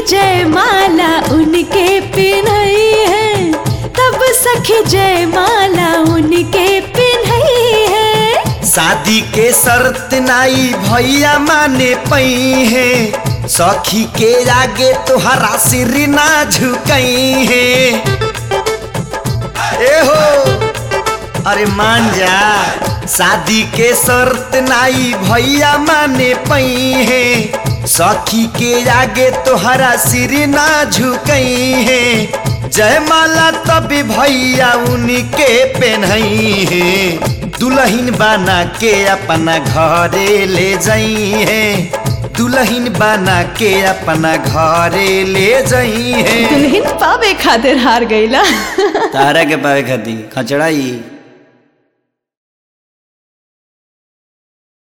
जयमाला उनके पिन्हई है तब सखी जयमाला उनके पिन्हई है शादी के शर्त नाई भैया माने पई है सखी के आगे तोहरा सिर ना झुकई है ए हो अरे मान जा शादी के शर्त नाई भैया माने पई है सखी के आगे तोहरा सिर ना झुकई है जयमाला तब भैया उनके पहनई है दुल्हन बना के अपना घरे ले जाई है दुल्हन बना के अपना घरे ले जाई है दुल्हन पावे खातिर हार गईला तारा के पावे खाती खचड़ाई